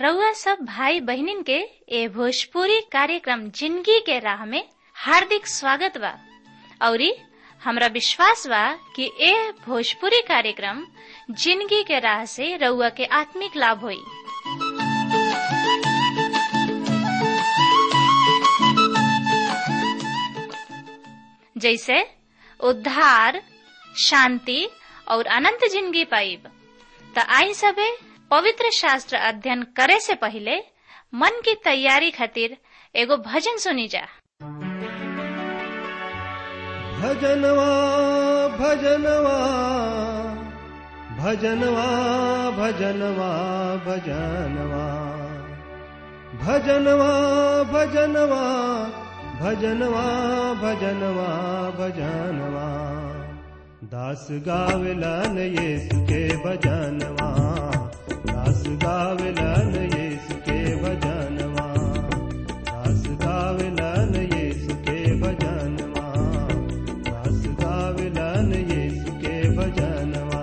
रउआ सब भाई बहिनीन के ए भोजपुरी कार्यक्रम जिंदगी के राह में हार्दिक स्वागत बा औरी हमरा विश्वास बा कि ए भोजपुरी कार्यक्रम जिंदगी के राह से रउआ के आत्मिक लाभ होई जैसे उद्धार शांति और अनंत जिंदगी पाइब त आई सबे पवित्र शास्त्र अध्ययन करे से पहले मन की तैयारी खातिर एगो भजन सुनी जा भजनवा भजनवा भजनवा भजनवा भजनवा भजनवा भजनवा भजनवा भजनवा भजनवा दास गावलन येसु के भजनवा दास गावलन येसु के भजनवा दास गावलन येसु के भजनवा दास गावलन येसु के भजनवा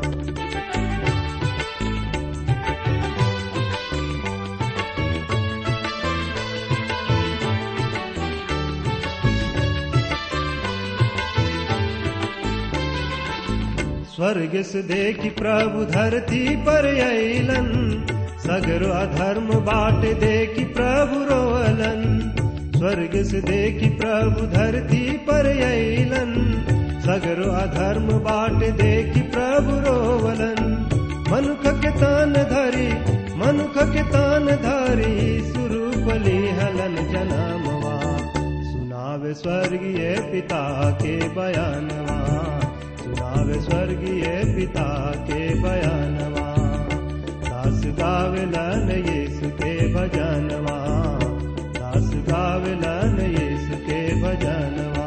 स्वर्ग से देखी प्रभु धरती पर अलन सगरो अधर्म बाट देखी प्रभु रोअलन स्वर्ग से देखी प्रभु धरती पर अलन सगरो अधर्म बाट देखी प्रभु रोवलन मनुख के तान धरी मनुख के तान धरी सुरूपली हलन जनमवा सुनावे स्वर्गीय पिता के बयानवा सुनावे स्वर्गीय पिता के बयानवा दास गावलन यीशु के भजनवा दास गावलन यीशु के भजनवा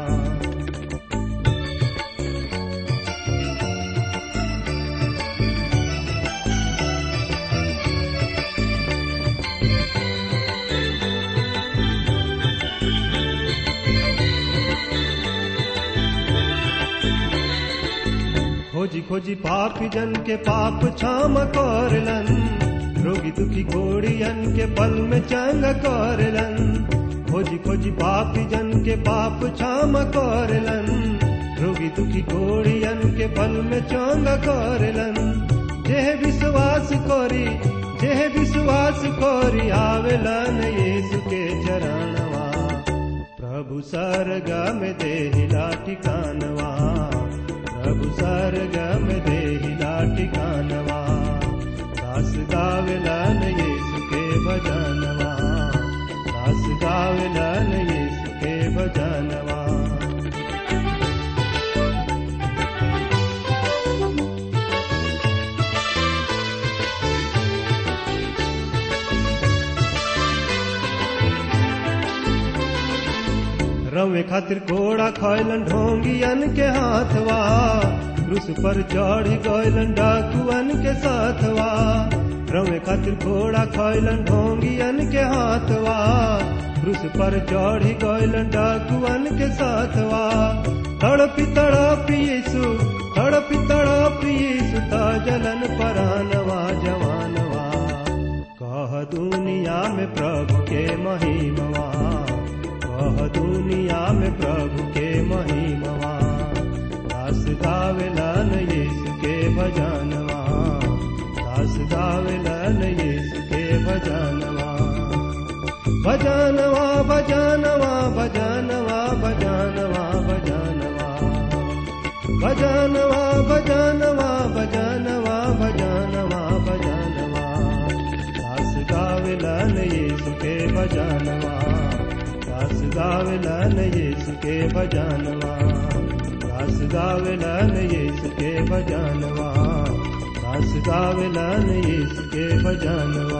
खोजी खोजी पापी जन के पाप क्षम करलन रोगी दुखी घोड़ियन के पल में चंग करलन खोजी खोजी पापी जन के पाप क्षम करलन रोगी दुखी घोड़ियन के पल में चंग करलन जेह विश्वास करी जेह विश्वास करी आवेलन यीशु के चरणवा प्रभु सरगा में देहिला ठिकानवा प्रभु सरगम देहिला ठिकानवा दास गावलन यीशु के भजनवा दास गावलन यीशु के भजनवा रवे खातिर घोड़ा खैलन ढोंगियन के हाथवा क्रूस पर चढ़ गैलन डाकुअन के साथवा रवे खातिर घोड़ा खैलन ढोंगियन के हाथवा क्रूस पर चढ़ गैलन डाकुअन के साथवा तड़पी तड़पी यीशु तड़पी तड़पी यीशु ता जलन परानवा जवानवा कह दुनिया में प्रभु के महिमवा कह दुनिया में प्रभु के महिमवा दास गावेलन यीशु के भजनवा दास गावेलन यीशु के भजनवा भजनवा भजनवा भजनवा भजनवा भजनवा भजनवा भजनवा भजनवा भजनवा भजनवा दास गावेलन यीशु के भजनवा दास गावलन यीशु के भजनवा दास गावलन यीशु के भजनवा दास गावलन यीशु के भजनवा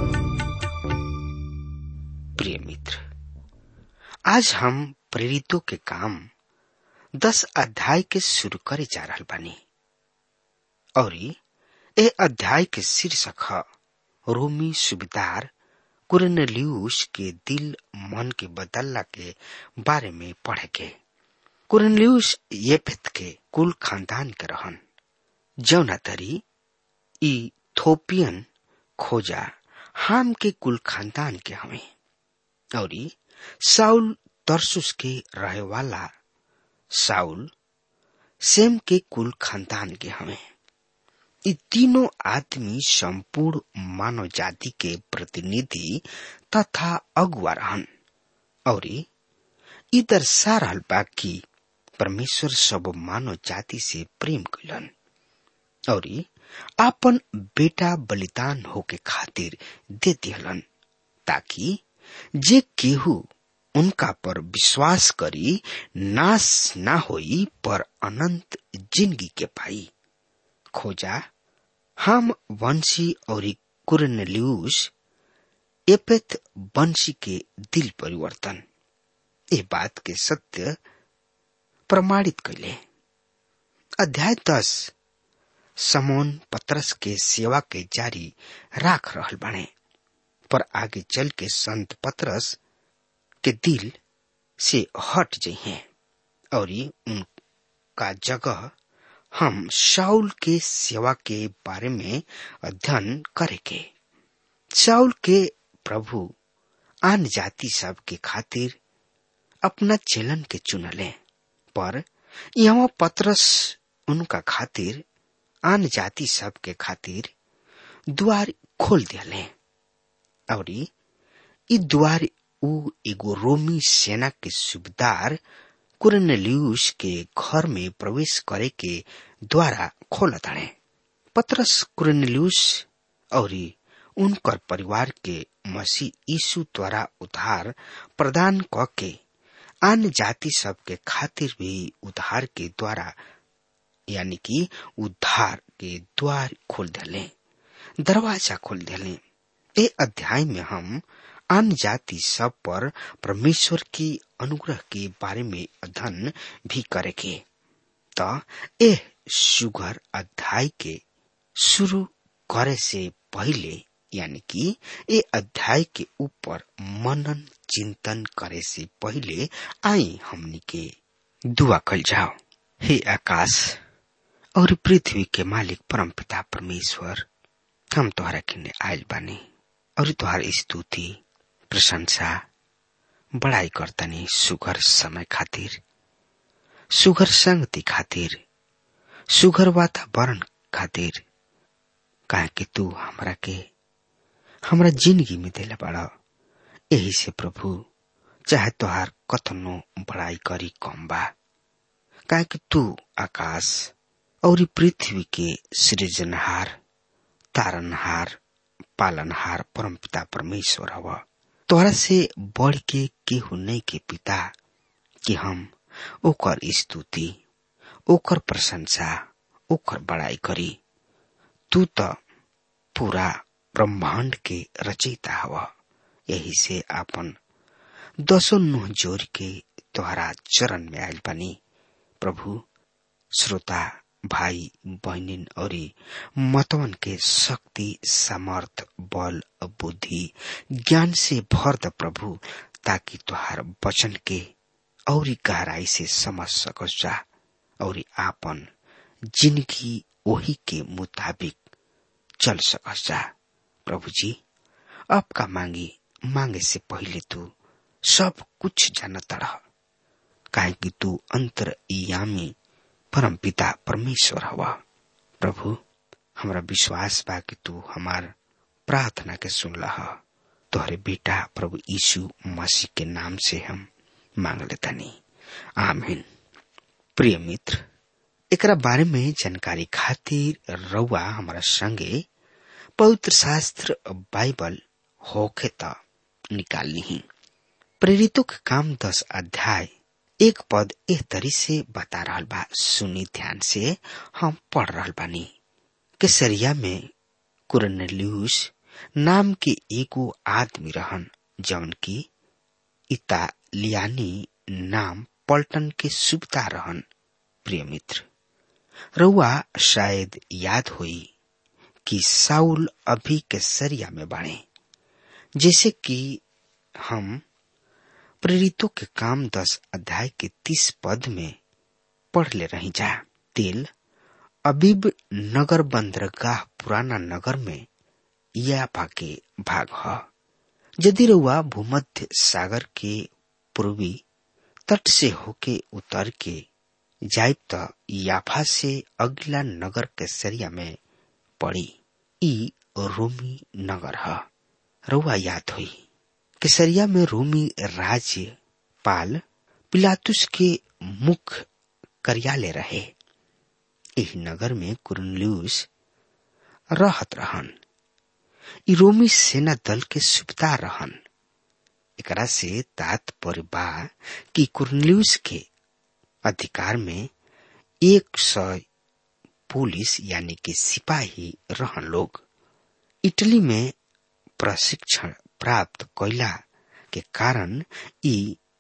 प्रिय मित्र आज हम प्रेरितों के काम दस अध्याय के शुरू करे जा रहा बानी और ए अध्याय के शीर्षक है रोमी सुबेदार कुरनलियूस के दिल मन के बदलला के बारे में पढ़े के कुरनलियूस येफेत के कुल खानदान के रहन जौना तरी ई थोपियन खोजा हाम के कुल खानदान के हमें और साउल तरसुस के रहे वाला साउल सेम के कुल खानदान के हमें ये तीनों आदमी संपूर्ण मानव जाति के प्रतिनिधि तथा अगुआ रहन और ई दर्शा रहल बा कि परमेश्वर सब मानव जाति से प्रेम कैलन और आपन बेटा बलिदान होके खातिर दे दिहलन ताकि जे केहू उनका पर विश्वास करी नाश ना होई पर अनंत जिंदगी के पाई खोजा हम वंशी और कुरनल्यूस एपेथ वंशी के दिल परिवर्तन ये बात के सत्य प्रमाणित कैले अध्याय दस समोन पत्रस के सेवा के जारी राख रहल बने पर आगे चल के संत पत्रस के दिल से हट जइहे और उनका जगह हम शाउल के सेवा के बारे में अध्ययन करेंगे शाउल के प्रभु आन जाति सब के खातिर अपना चलन के चुनले पर यहाँ पत्रस उनका खातिर आन जाति सब के खातिर द्वार खोल दिले और ई द्वार उ एगो रोमी सेना के सूबेदार कुरनेलियुस के घर में प्रवेश करे के द्वारा खोल ताड़े पत्रस कुरनेलियुस और उनकर परिवार के मसीह यीशु द्वारा उद्धार प्रदान क के अन्य जाति सब के खातिर भी उद्धार के द्वारा यानी कि उद्धार के द्वार खोल दिले दरवाजा खोल दिले ए अध्याय में हम अन्य जाति सब पर परमेश्वर की अनुग्रह के बारे में अध्ययन भी करेंगे तो ए सुगर अध्याय के शुरू करे से पहले यानी कि ए अध्याय के ऊपर मनन चिंतन करे से पहले आई हमनी के दुआ कल जाओ हे आकाश और पृथ्वी के मालिक परम पिता परमेश्वर हम तोहरा किने आयल बानी और तोहर स्तुति प्रशंसा बड़ाई करतनी सुगर समय खातिर सुगर संगति खातिर सुगर वातावरण खातिर काहे कि तू हमरा के हमरा जिंदगी में दिले बड़ा यही से प्रभु चाहे तोहार कथनो बड़ाई करी कम बा काहे कि तू आकाश और पृथ्वी के सृजनहार तारनहार पालनहार परम पिता परमेश्वर हव तोहरा से बढ़ के केहू नहीं के पिता कि हम ओकर स्तुति ओकर प्रशंसा ओकर बड़ाई करी तू तो पूरा ब्रह्मांड के रचयिता हव यही से आपन दसो नुह जोर के तोहरा चरण में आयल बनी प्रभु श्रोता भाई बहनिन और मतवन के शक्ति समर्थ बल बुद्धि ज्ञान से भर द प्रभु ताकि तुहार वचन के और गहराई से समझ सकस जा और आपन जिंदगी वही के मुताबिक चल सकस जा प्रभु जी आपका मांगी मांगे से पहले तू सब कुछ जानता रह काहे कि तू अंतर यामी परम पिता परमेश्वर हवा प्रभु हमरा विश्वास बा कि तू हमार प्रार्थना के सुन लह तोहरे बेटा प्रभु यीशु मसीह के नाम से हम मांग लेतानी आमीन प्रिय मित्र एकरा बारे में जानकारी खातिर रउआ हमारा संगे पवित्र शास्त्र बाइबल होखे त निकाल ली प्रेरितों के काम दस अध्याय एक पद एह तरी से बता रहा बा सुनी ध्यान से हम पढ़ रहा बानी केसरिया में कुरनेलियुस नाम के एगो आदमी रहन जौन की इतालियानी नाम पल्टन के सुबता रहन प्रिय मित्र रउआ शायद याद होई कि साउल अभी केसरिया में बाणे जैसे कि हम प्रेरितों के काम दस अध्याय के तीस पद में पढ़ ले रही जा तेल अबीब नगर बंदरगाह पुराना नगर में यापा के भाग ह यदि रउआ भूमध्य सागर के पूर्वी तट से होके उतर के जाए त याफा से अगला नगर केसरिया में पड़ी ई रोमी नगर ह रउआ याद हुई केसरिया में रोमी राज्य पाल पिलातुस के मुख्य कार्यालय रहे एही नगर में कुरनल्यूस रहत रहन ई रोमी सेना दल के सुबेदार रहन एकरा से तात्पर्य बा कि कुरनल्यूस के अधिकार में एक सौ पुलिस यानी कि सिपाही रहन लोग इटली में प्रशिक्षण प्राप्त कैला के कारण ई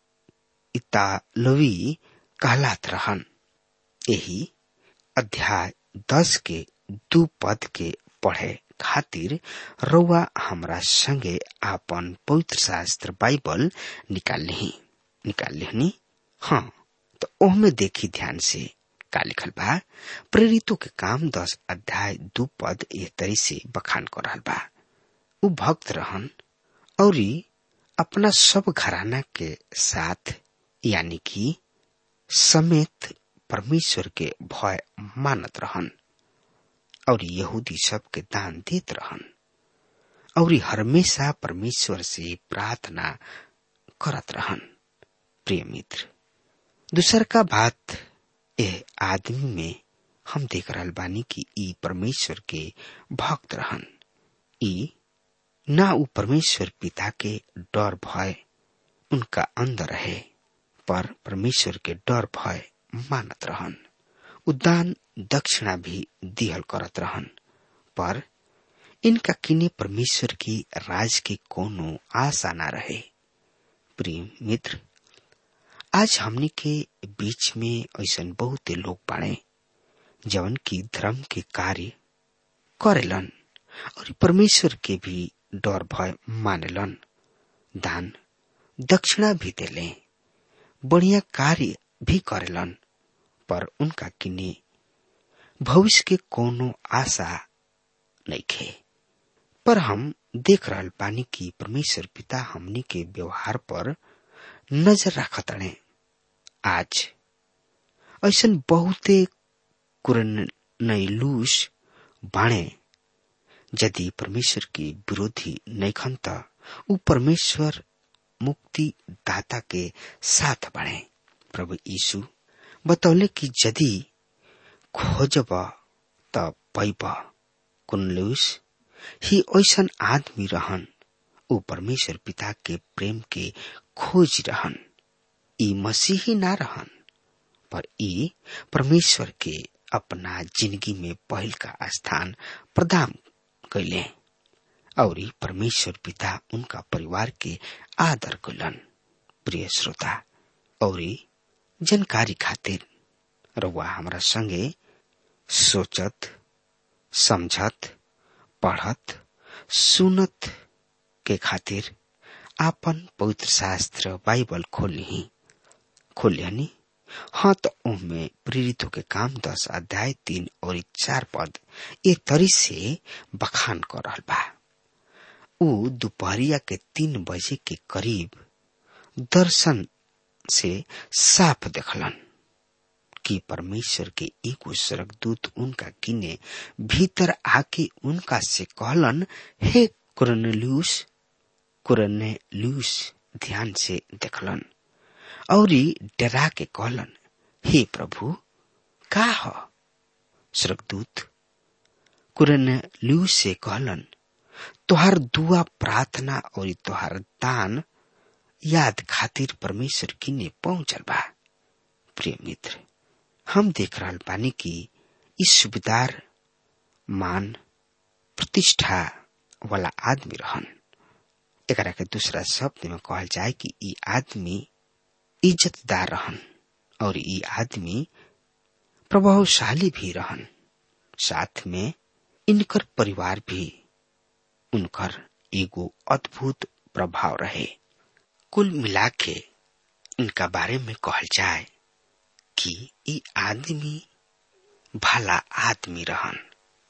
इतालवी कहलात रहन यही अध्याय दस के दू पद के पढ़े खातिर रउआ हमरा संगे आपन पवित्र शास्त्र बाइबल निकाल लिही निकाल लिहनी हाँ तो ओहमे देखी ध्यान से का लिखल बा प्रेरितों के काम दस अध्याय दू पद एह तरी से बखान कर रहल बा उ भक्त रहन और अपना सब घराना के साथ यानी कि समेत परमेश्वर के भय मानत रहन और यहूदी सब के दान देत रहन और हमेशा परमेश्वर से प्रार्थना करत रहन प्रिय मित्र दूसर का बात ए आदमी में हम देख रहल बानी कि ई परमेश्वर के भक्त रहन ई ना उ परमेश्वर पिता के डर भय उनका अंदर है पर परमेश्वर के डर भय मानत रहन उदान दक्षिणा भी दिहल करत रहन पर इनका किने परमेश्वर की राज की कोनो आशा ना रहे प्रिय मित्र आज हमने के बीच में ऐसा बहुत लोग बाड़े जवन की धर्म के कार्य करेलन और परमेश्वर के भी डर भय मानेलन दान दक्षिणा भी देले बढ़िया कार्य भी करेलन पर उनका किने भविष्य के कोनो आशा नहीं खे पर हम देख रहल पानी की परमेश्वर पिता हमनी के व्यवहार पर नजर रखत रहे आज ऐसा बहुते कुरनलूस बाणे यदि परमेश्वर के विरोधी नैखन त उ परमेश्वर मुक्ति दाता के साथ बढ़े प्रभु यीशु बतौले कि यदि खोजब त पैब कुनलुस ही ऐसन आदमी रहन उ परमेश्वर पिता के प्रेम के खोज रहन ई मसीही ना रहन पर ई परमेश्वर के अपना जिंदगी में पहल का स्थान प्रदान कैले और परमेश्वर पिता उनका परिवार के आदर कैलन प्रिय श्रोता और जानकारी खातिर रउआ हमरा संगे सोचत समझत पढ़त सुनत के खातिर आपन पवित्र शास्त्र बाइबल खोली खोलियानी हाँ तो उनमें प्रेरितों के काम दस अध्याय तीन और चार पद ये तरी से बखान कर रहा बा उ दोपहरिया के तीन बजे के करीब दर्शन से साफ देखलन कि परमेश्वर के एगो स्वर्गदूत उनका किने भीतर आके उनका से कहलन हे कुरनल्यूस कुरनेल्यूस ध्यान से देखलन और डरा के कहलन हे प्रभु का ह स्वर्गदूत कुरनेल्यूस से कहलन तोहार दुआ प्रार्थना और तोहार दान याद खातिर परमेश्वर किने पहुंचल बा प्रिय मित्र हम देख रहा बानी कि इस सुबेदार मान प्रतिष्ठा वाला आदमी रहन एकरा के दूसरा शब्द में कहल जाए कि ई आदमी इज्जतदार रहन और ई आदमी प्रभावशाली भी रहन साथ में इनकर परिवार भी उनकर एगो अद्भुत प्रभाव रहे कुल मिला के इनका बारे में कहल जाए कि ई आदमी भला आदमी रहन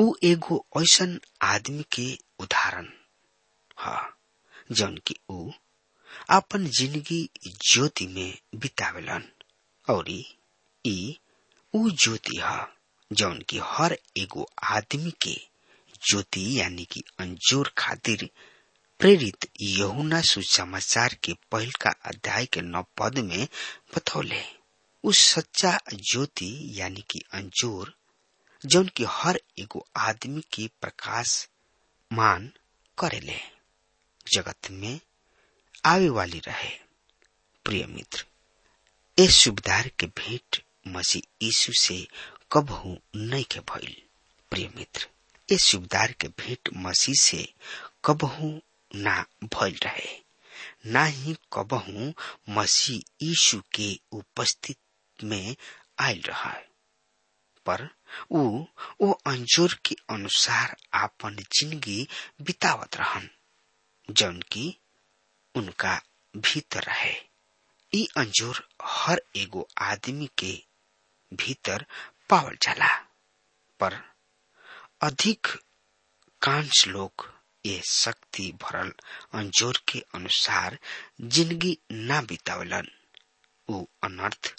ऊ एगो ऐसन आदमी के उदाहरण ह जौन की ऊ अपन जिंदगी ज्योति में बितावेलन और ई ऊ ज्योति ह जौन की हर एगो आदमी के ज्योति यानी कि अंजोर खातिर प्रेरित यहुना सुसमाचार के पहल का अध्याय के नौ पद में बतौले उस सच्चा ज्योति यानी कि अंजोर जौन की हर एगो आदमी के प्रकाश मान करेले जगत में आवे वाली रहे प्रिय मित्र ए सुबदार के भेंट मसीह यीशु से कबहू नहीं के भइल प्रिय मित्र ए सुबदार के भेंट मसीह से कबहू ना भइल रहे ना ही कबहू मसीह यीशु के उपस्थित में आयल रहा पर ऊ ओ अंजोर के अनुसार आपन जिंदगी बितावत रहन जौन की उनका भीतर रहे ई अंजोर हर एगो आदमी के भीतर पावल जाला पर अधिक कांश लोग ये शक्ति भरल अंजोर के अनुसार जिंदगी ना बितावलन ऊ अनर्थ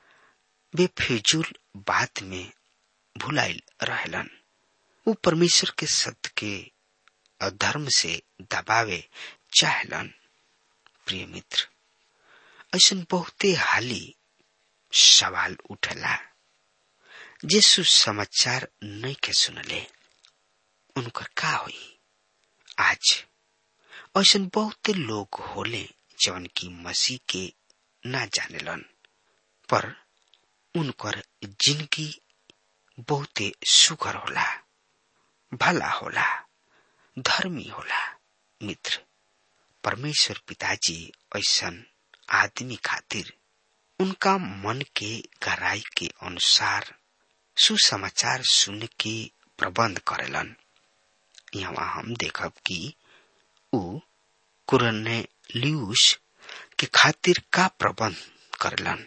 बेफिजूल बात में भुलाइल रहलन ऊ परमेश्वर के सत्य के अधर्म से दबावे चाहलन प्रिय मित्र ऐसा बहुते हाली सवाल उठला जे सुसमाचार नहीं के सुनले उनकर का हुई आज ऐसा बहुते लोग होले जवन की मसीह के ना जानेलन पर उनकर जिंदगी बहुते सुखर होला भला होला धर्मी होला मित्र परमेश्वर पिताजी ऐसन आदमी खातिर उनका मन के गहराई के अनुसार सुसमाचार सुन के प्रबंध करेलन यहाँ हम देखब कि ऊ कुरने लियूस के खातिर का प्रबंध करेलन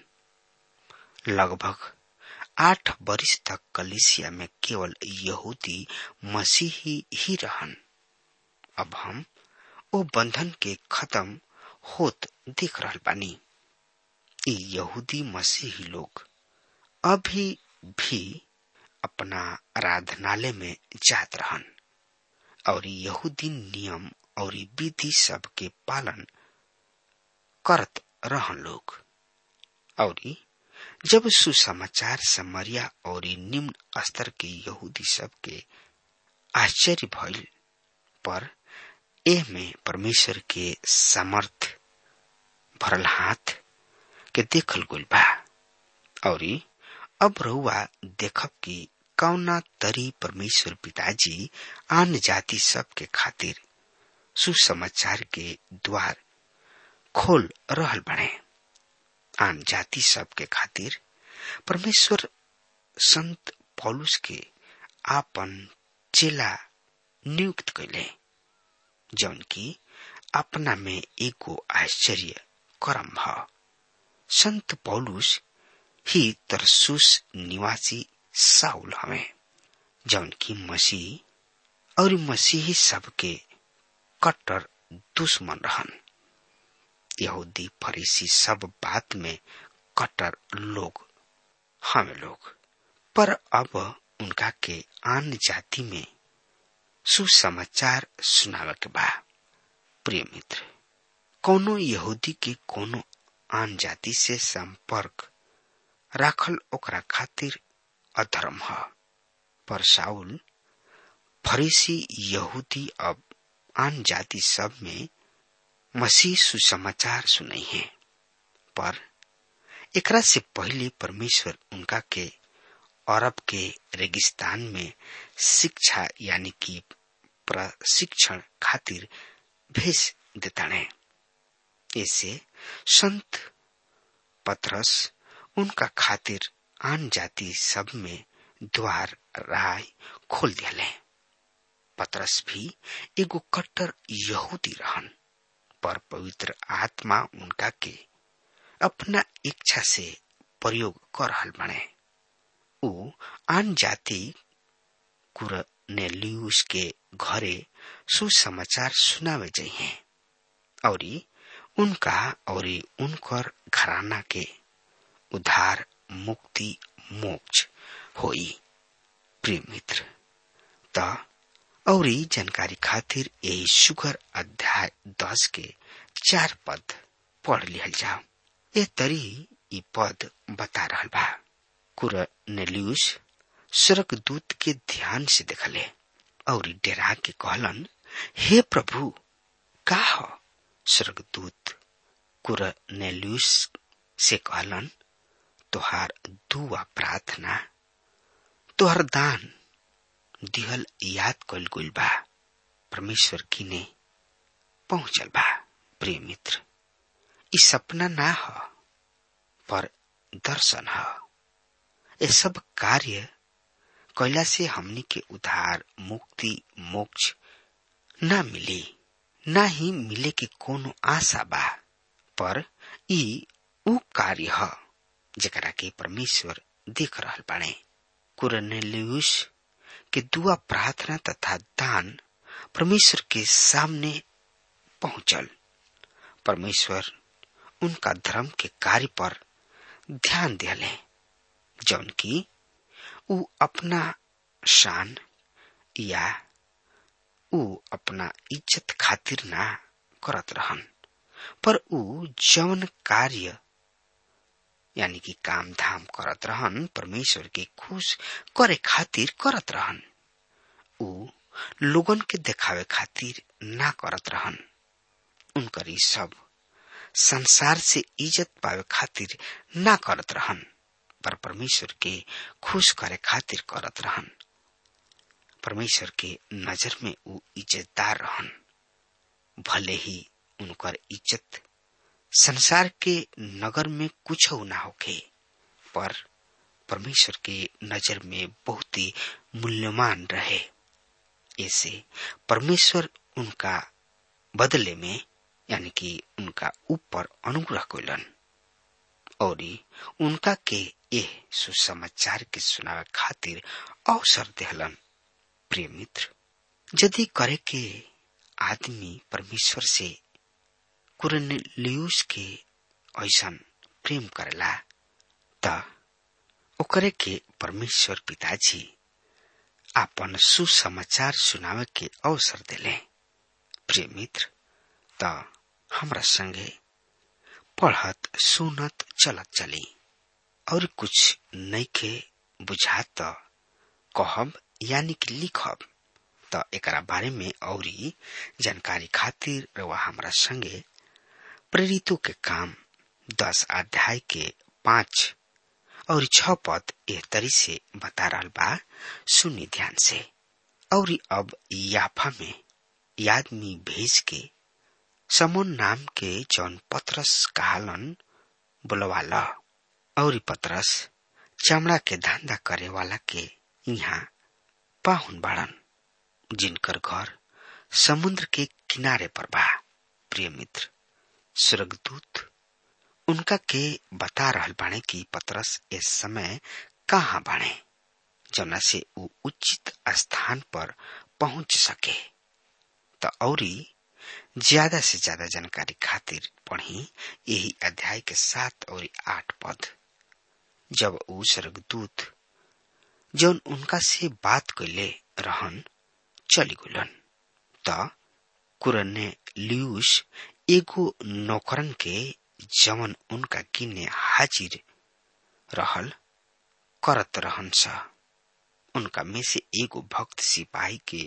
लगभग आठ वर्ष तक कलिसिया में केवल यहूदी मसीही ही रहन अब हम ओ बंधन के खत्म होत देख रहल बानी ई यहूदी मसीही लोग अभी भी अपना आराधनालय में जात रहन और यहूदी नियम और विधि सब के पालन करत रहन लोग और जब सुसमाचार समरिया और निम्न स्तर के यहूदी सब के आश्चर्य भइल पर एह में परमेश्वर के समर्थ भरल हाथ के देखल गुल बा और अब रहुआ देखब कि कौना तरी परमेश्वर पिताजी आन जाति सब के खातिर सुसमाचार के द्वार खोल रहल बने आन जाति सब के खातिर परमेश्वर संत पौलुस के आपन चेला नियुक्त कैले जौन की अपना में एगो आश्चर्य करम भ संत पौलुस ही तरसुस निवासी साउल हवे जौन की मसीह और मसीही सबके कट्टर दुश्मन रहन यहूदी फरीसी सब बात में कट्टर लोग हमें लोग पर अब उनका के आन जाति में सुसमाचार सुनावे के बा प्रिय मित्र कोनो यहूदी के कोनो आन जाति से संपर्क राखल ओकरा खातिर अधर्म ह पर साउल फरीसी यहूदी अब आन जाति सब में मसीह सुसमाचार सुनई है पर एकरा से पहले परमेश्वर उनका के अरब के रेगिस्तान में शिक्षा यानी कि प्रशिक्षण खातिर भेज देताने ऐसे संत पत्रस उनका खातिर आन जाति सब में द्वार राय खोल दिले पत्रस भी एगो कट्टर यहूदी रहन पर पवित्र आत्मा उनका के अपना इच्छा से प्रयोग कर रहल बने ऊ आन जाति कुर कुरनेलियुस के घरे सुसमाचार सुनावे जइहे और उनका और उनकर घराना के उद्धार मुक्ति मोक्ष होई प्रिय मित्र त और जानकारी खातिर यही सुगर अध्याय दस के चार पद पढ़ लिहल जाओ ये तरी ई पद बता रहल बा कुरनेलियुस स्वर्गदूत के ध्यान से देखले और डेरा के कहलन हे प्रभु का हो स्वर्गदूत कुरनेलियुस से कहलन तोहार दुआ प्रार्थना तोहर दान दिहल याद कल गुल बा परमेश्वर की ने पहुंचल बा प्रिय मित्र ई सपना ना हो पर दर्शन हो ये सब कार्य कैला से हमनी के उद्धार मुक्ति मोक्ष ना मिली ना ही मिले के कोनो आशा बा पर ई ऊ कार्य ह जकरा के परमेश्वर देख रहल बाड़े कुरनेलियुस के दुआ प्रार्थना तथा दान परमेश्वर के सामने पहुंचल परमेश्वर उनका धर्म के कार्य पर ध्यान दिले जौन की ऊ अपना शान या ऊ अपना इज्जत खातिर ना करत रहन पर ऊ जौन कार्य यानी कि काम धाम करत रहन परमेश्वर के खुश करे खातिर करत रहन ऊ लोगन के देखावे खातिर ना करत रहन उनकर ई सब संसार से इज्जत पावे खातिर ना करत रहन पर परमेश्वर के खुश करे खातिर करत रहन परमेश्वर के नजर में ऊ इज्जतदार रहन भले ही उनकर इज्जत संसार के नगर में कुछ ना होखे पर परमेश्वर के नजर में बहुत ही मूल्यवान रहे ऐसे परमेश्वर उनका बदले में यानी कि उनका ऊपर अनुग्रह कैलन और उनका के यह सुसमाचार के सुनावे खातिर अवसर देहलन प्रिय मित्र यदि करे के आदमी परमेश्वर से कुरनेलियुस के ऐसन प्रेम करेला त ओकरे के परमेश्वर पिताजी आपन सुसमाचार सुनावे के अवसर देले प्रिय मित्र त हमरा संगे पढ़त सुनत चलत चली और कुछ नइखे बुझात त कहब यानी कि लिखब त एकरा बारे में औरी जानकारी खातिर रवा हमरा संगे प्रेरितों के काम दस अध्याय के पांच और छ पद एह तरी से बता रहा बा सुनी ध्यान से और अब याफा में आदमी भेज के समोन नाम के जौन पत्रस कहालन बुलवाला और पत्रस चमड़ा के धंधा करे वाला के यहाँ पाहुन बाड़न जिनकर घर समुद्र के किनारे पर बा प्रिय मित्र स्वर्गदूत उनका के बता रहल बाणे कि पतरस इस समय कहाँ बाणे जना से वो उचित स्थान पर पहुंच सके तो औरी ज्यादा से ज्यादा जानकारी खातिर पढ़ी यही अध्याय के सात और आठ पद जब वो स्वर्गदूत जौन उनका से बात कैले रहन चली गुलन त कुरने लियूस एगो नौकरन के जवन उनका किन्ने हाजिर रहल करत रहन सा उनका में से एगो भक्त सिपाही के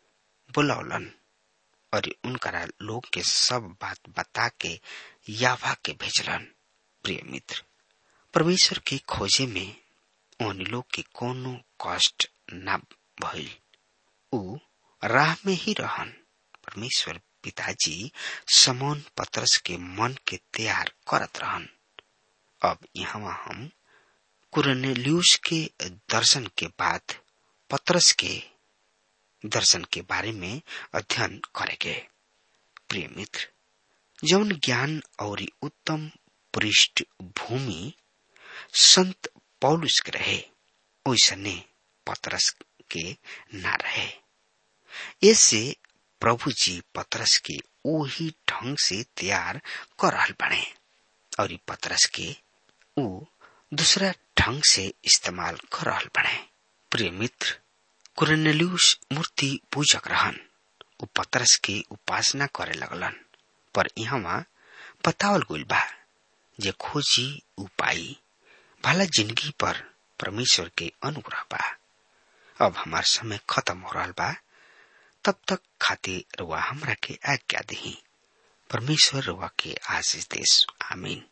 बुलौलन और उनकरा लोग के सब बात बता के यावा के भेजलन प्रिय मित्र परमेश्वर के खोजे में उन लोग के कोनो कष्ट न भइल ऊ राह में ही रहन परमेश्वर पिताजी समोन पत्रस के मन के तैयार करत रहन अब यहाँ हम कुरनेलियुस के दर्शन के बाद पत्रस के दर्शन के बारे में अध्ययन करेंगे प्रिय मित्र जौन ज्ञान और उत्तम पृष्ठभूमि संत पौलुस के रहे ओसने पत्रस के ना रहे ऐसे प्रभु जी पतरस के वही ढंग से तैयार कर रहल बने और पतरस के ऊ दूसरा ढंग से इस्तेमाल कर रहल बने प्रिय मित्र कुरनेल्यूस मूर्ति पूजक रहन उ पतरस के उपासना करे लगलन पर यहाँ बतावल गइल बा जे खोजी उपाई भला जिंदगी पर परमेश्वर के अनुग्रह बा अब हमार समय खत्म हो रहा बा तब तक खातिर रुआ हमरा के आज्ञा दही परमेश्वर रुआ के आशीष देश आमीन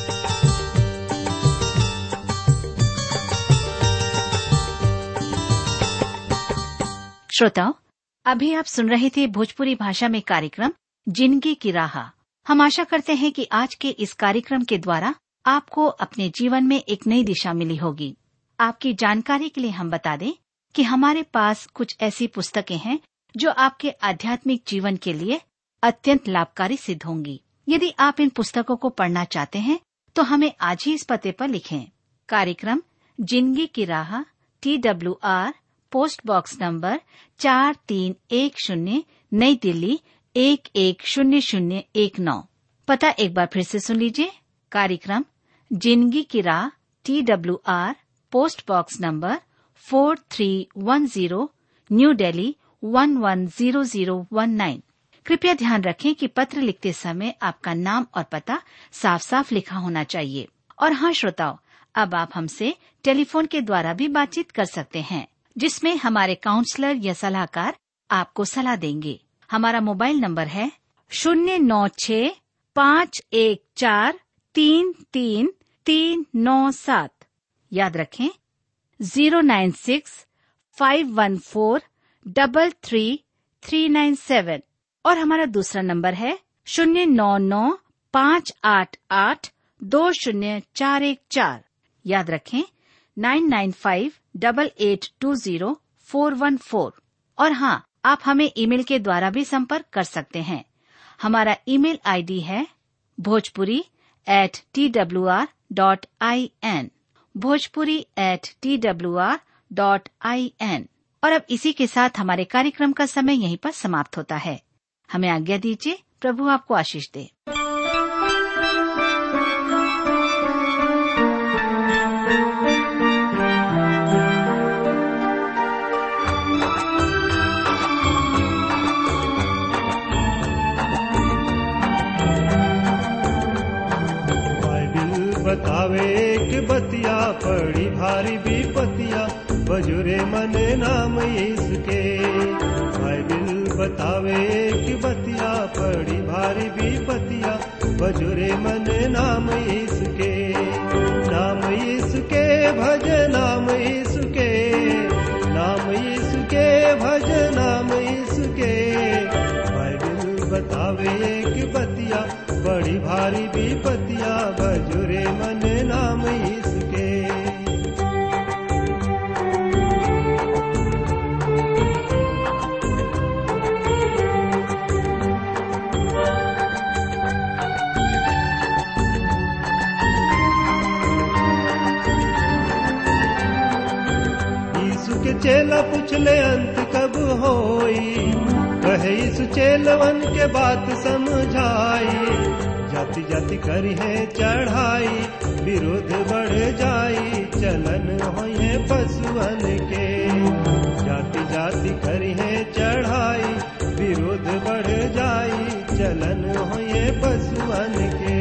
श्रोताओं अभी आप सुन रहे थे भोजपुरी भाषा में कार्यक्रम जिंदगी की राह हम आशा करते हैं कि आज के इस कार्यक्रम के द्वारा आपको अपने जीवन में एक नई दिशा मिली होगी आपकी जानकारी के लिए हम बता दें कि हमारे पास कुछ ऐसी पुस्तकें हैं जो आपके आध्यात्मिक जीवन के लिए अत्यंत लाभकारी सिद्ध होंगी यदि आप इन पुस्तकों को पढ़ना चाहते हैं तो हमें आज ही इस पते पर लिखें कार्यक्रम जिंदगी की राह T W R post box number चार तीन एक शून्य नई दिल्ली एक एक शून्य शून्य एक नौ पता एक बार फिर से सुन लीजिए कार्यक्रम जिंदगी की राह T W R post box number four three one zero new Delhi one one zero zero one nine कृपया ध्यान रखें कि पत्र लिखते समय आपका नाम और पता साफ साफ लिखा होना चाहिए और हाँ श्रोताओं अब आप हमसे टेलीफोन के द्वारा भी बातचीत कर सकते हैं जिसमें हमारे काउंसलर या सलाहकार आपको सलाह देंगे हमारा मोबाइल नंबर है शून्य नौ छ पाँच एक चार तीन तीन तीन नौ सात याद रखें zero nine six five one four double three three nine seven और हमारा दूसरा नंबर है शून्य नौ नौ पाँच आठ आठ दो शून्य चार एक चार याद रखें nine nine five double eight two zero four one four और हाँ आप हमें ईमेल के द्वारा भी संपर्क कर सकते हैं हमारा ईमेल आईडी है Bhojpuri at T W R dot I N Bhojpuri at T W R dot I N और अब इसी के साथ हमारे कार्यक्रम का समय यहीं पर समाप्त होता है हमें आज्ञा दीजिए प्रभु आपको आशीष दे बाइबिल बतावे कि बतिया पड़ी भारी विपतिया बजुरे मने नाम इसके बाइबिल बतावे कि बतिया पड़ी भारी विपतिया बजुरे मने नाम इसके नाम इसके भज नाम इसके नाम इसके भज नाम इसके बाइबिल बतावे कि बतिया बड़ी भारी विपतिया बजुरे मन नाम इसके यीशु के चेला पूछले अंत कब होई कहे यीशु चेलवन के बात समझाई जाति जाति करी है चढ़ाई विरोध बढ़ जाई चलन होए पशुअन के जाति जाति करी है चढ़ाई विरोध बढ़ जाई चलन होए पशुअन के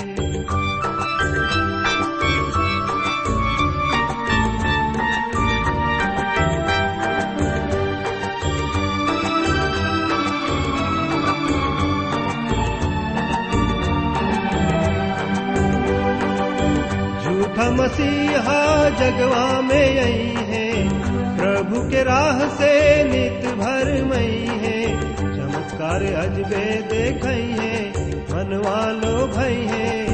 झूठा मसीहा जगवा में आई है प्रभु के राह से नित भर मई है चमत्कार अजबे देखई है मनवा लो भई है